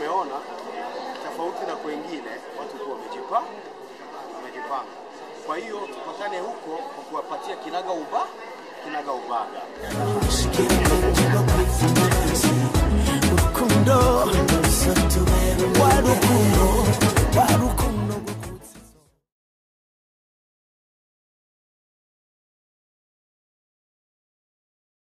umeona tofauti na kwengine watu kuwa wamejipa wamejipanga. Kwa hiyo tupatane huko kwa kuwapatia kinaga uba kinaga ubaga.